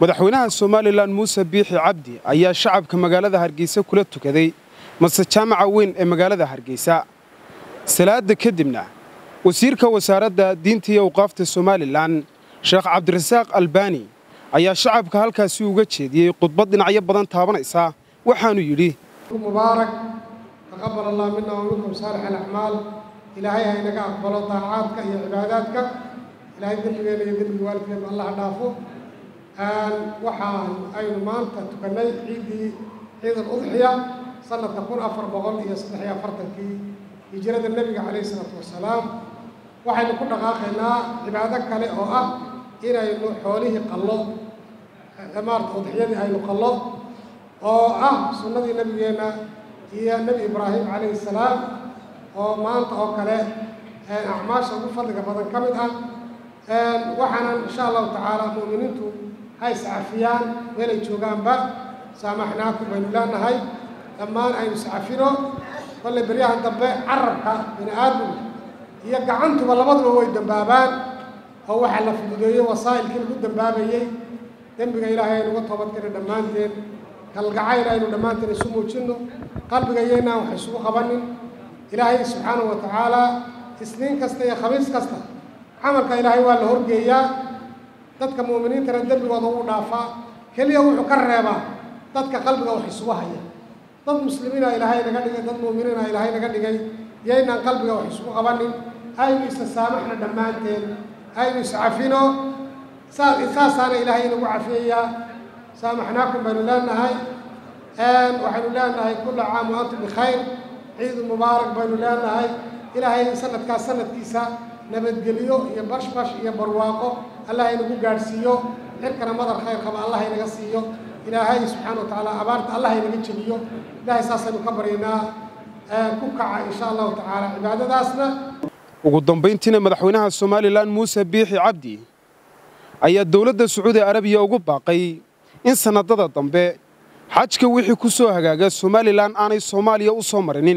madaxweynaha somalilan muuse biixi cabdi ayaa shacabka magaalada hargeysa kula tukaday mase jaamaca weyn ee magaalada hargeysa salaada kadibna wasiirka wasaaradda diinta iyo awqaafta somalilan sheekh cabdirasaaq albaani ayaa shacabka halkaasi uga jeediyey khudbad dhinacyo badan taabanaysa waxaanu yidhi mubaarak taqabal allah mina wa minkum saalix alacmaal ilaahay ha inaga aqbalo daacaadka iyo cibaadaadka ilaahay dembigeena iyo dembiga waalidkeena allah ha dhaafo waxaan aynu maanta tukannay ciiddii ciid aludxiya sanadka kun afar boqol iyo saddex iyo afartankii hijrada nebiga calayhi isalaatu wasalaam waxaynu ku dhaqaaqaynaa cibaado kale oo ah inaynu xoolihii qallo maarata udxiyadii aynu qallo oo ah sunnadii nebigeenna iyo nebi ibraahim calayhi salaam oo maanta oo kale acmaasha ugu fadliga badan ka mid ah waxaanan insha allahu tacaala mu'miniintu ha iscafiyaan meelay joogaanba saamaxnaakum baynu leenahay dhammaan aynu iscafino kolley beryahan dambe carabka bini aadamka iyo gacantuba labaduba way dambaabaan oo waxaa la fududeeyey wasaa'ilkii lagu dambaabayey dembiga ilaahay aynu uga toobadkena dhammaanteen kalgacayl aynu dhammaanteen isu muujinno qalbigayaynaan wax isugu qabanin ilaahay subxaanahu wa tacaala isniin kasta iyo khamiis kasta camalka ilaahay waa la horgeeyaa dadka mu'miniintana dembigooda wuu dhaafaa keliya wuxuu ka reebaa dadka qalbiga wax isugu haya dad muslimiina ilaahay naga dhigay dad mu'miniina ilaahay naga dhigay yaynaan qalbiga wax isugu qabanin aynu isa saamaxna dhammaanteen aynu iscafino saasaana ilaahay inagu cafiyayaa saamaxnaakum baynu leenahay waxaynu leenahay kulla caam wa antum bikhayr ciidu mubaarak baynu leenahay ilaahay sanadkaas sanadkiisa nabadgeliyo iyo bashbash iyo barwaaqo allah inagu gaadhsiiyo xirkana madar khayr qaba allah inaga siiyo ilaahay subxaana wa tacaala abaarta allah inaga jebiyo ilaahay saasaynu ka baryaynaa ku kaca insha allahu tacaala cibaadadaasna ugu dambayntiina madaxweynaha somalilan muuse biixi cabdi ayaa dowladda sacuudi arabiya ugu baaqay in sannadada dambe xajka wixii ku soo hagaaga somalilan aanay soomaaliya u soo marinin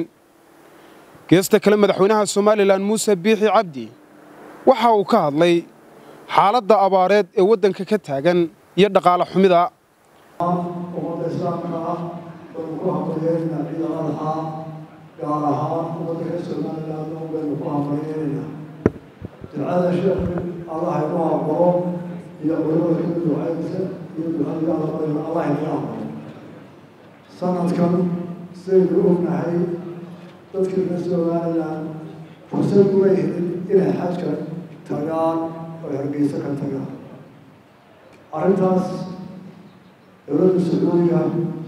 geesta kale madaxweynaha somalilan muuse biixi cabdi waxa uu ka hadlay xaaladda abaareed ee waddanka ka taagan iyo dhaqaale xumida ummadda islaamka ah baynu ku hambalyeynaa ciid aladxaa gaar ahaan ummadda reer somaliland un baynu ku hambalyeynayna ducada sheekhi allah inoo aqbalo iyo culimada ka ducaysa iyo ducadii alla barayna allah inaga aqbalo sanadkan sidaynu ognahay dadkii reer somaliland fursad uma helin inay xajka tagaan oo hargeysa ka tagaan arrintaas dowladda sacuudiga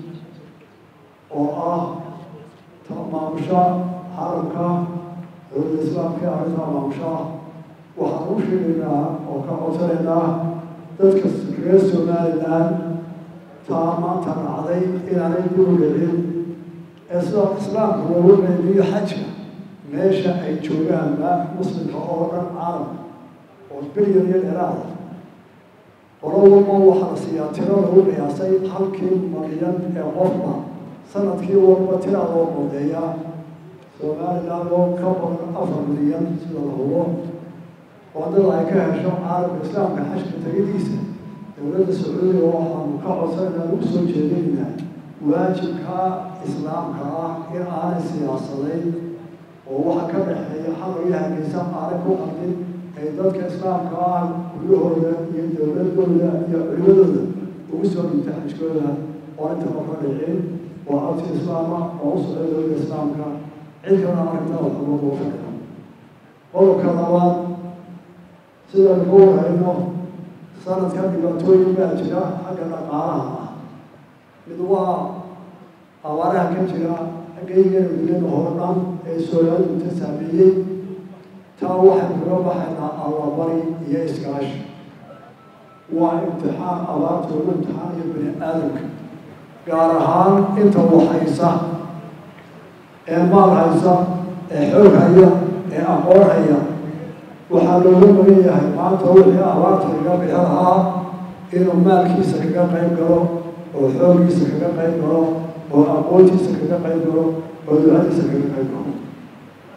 oo ah maamusha xaramka dowladda islaamka ee arrintaa maamusha waxaan u sheegaynaa oo ka codsanaynaa dadka reer somaliland taa maanta dhacday inaanay dib u dhicin ee sida islaamka loogu qeybiyo xajka meesha ay joogaanba muslimka oo dhan caalamka oo bilyan iyo dheeraada qolowalba waxaa la siiyaa tiro lagu qiyaasay halkii malyan ee qofba sanadkii walba tiraa loo qodeeyaa somaliland oo ka badan afar milyan sida la hubo wadada ay ka hesho caalamka islaamka xajka tegidiisa dowladda sacuudiga waxaanu ka codsanayna ugu soo jeedinaynaa waajibka islaamka ah in aanay siyaasadayn oo waxa ka dhexeeya xalaya hargeysa aanay ku qaldin ay dadka islaamka ah guryahooda iyo dowladooda iyo culimadooda ugu soo dhintay xajkooda oo intaba ka dhicin waa codsi islaama oo u socday dowladda islaamka cid kalena arrintaa waxba loo fadhiyo qodobka labaad sidaynu ku warhayno sanadkan dhibaatooyin baa jira xagga dhaqaalaha ah mid waa abaaraha ka jira xaggaygeena duniyada hore dhan ee soolaaduta saameeyey taa waxaynu kaga baxaynaa allabari iyo iskaashi waa imtixaan abaarta ugu imtixaanayo bani aadamka gaar ahaan inta waxhaysa ee maal haysa ee xoog haya ee aqoon haya waxaa looga magan yahay maanta wixii abaarta kaga bixi lahaa inuu maalkiisa kaga qayb galo oo xooggiisa kaga qayb galo oo aqoontiisa kaga qayb galo oo ducadiisa kaga qayb galo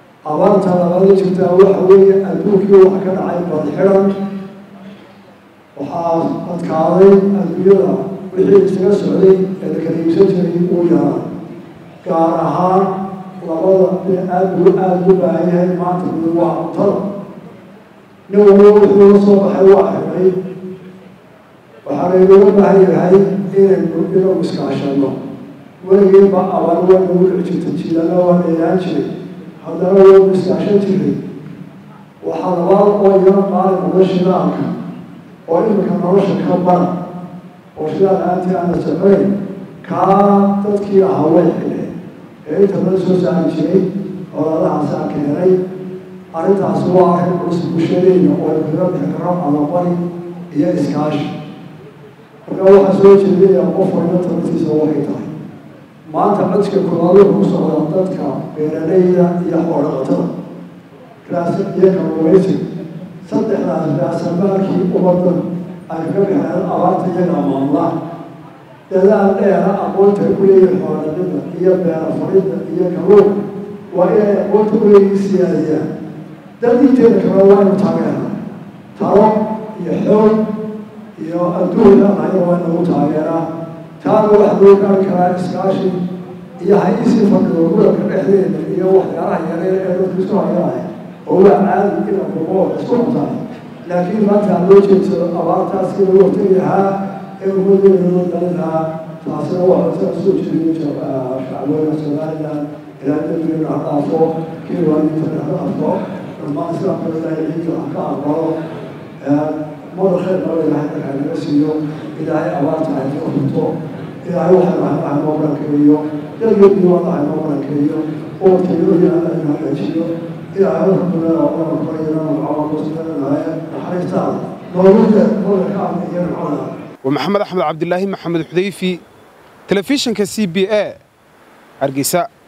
abaarta labaada jirtaa waxa weeye adduunkii waxa ka dhacay badxidan waxaa adkaaday adduunyada wixii isaga socday ee la kala iibsan jiray uu yaraa gaar ahaan labada ee aada u aada ugu baahan yahay maanta mid waa cuntada nin waliba wuxuu la soo baxay waa xidhay waxaa laynooga baahan yahay inaynu inagu iskaashano weligiiba abaar waa nagu dhici jirta jiilana waa dheeraan jiray haddana waynu iskaashan jiray waxaa labaad oo iyana qaali noqda shidaalka oo iminka nolosha ka bara oo shidaal aantii aana socoyn kaa dadkii ahaa way xidheen ee inta badan soo saari jiray olaadahaasaa keenay arrintaasi waa arrin culus bulshadeyna oo ay kaga bixi karo alabari iyo iskaashi marka waxaa soo jeedaya qof waliba tabartiisa waxay tahay maanta codka kulaadu ku socda dadka beeralayda iyo xoolaqatada raasa iyo kalluumaysi saddexdaas raasamaalkii ummadda ay kaga bixeen abaarta iyaga maamulaha dadaal dheera aqoonta u leeyihin xoolaqida iyo beera faridda iyo kalluun waa inay aqoonta u leeyihin siyaadiyaan dad inteeda kale waa inu taageera talo iyo xoog iyo adduun anayo waa inagu taageeraa taana waxa loo gaari karaa iskaashi iyo hay-isii fadhido muranka dhexdeeda iyo waxyaalaha yareer ee dadku isku hayaahay oo waa caadi ina kumo isku cuntaay laakiin maanta aan loo jeedsado abaartaas in lagu hortagi lahaa ee ummadeeda loo dalin lahaa taasina waxa saa soo jeediyo shacbooyinka somaliland ilaa dambigeena ha dhaafo kii waalidiintana ha dhaafo dhammaan islaamka ilaahay ciidka ha ka aqbalo mada khayr qaba ilaahay markaa naga siiyo ilaahay abaarta ha noo runto ilaahay waxaynu haynaha noo barankeeyo dalgeedii waana ha noo barankeeyo oo tayadooda alla inu hagaajiyo ilaahay rabbina oo korayana magacaaba kusidanaaye naxariistaada noogu de mada ka amna iyo nimcada waa maxamed axmed cabdilaahi maxamed xudayfi telefishinka c b a hargeysa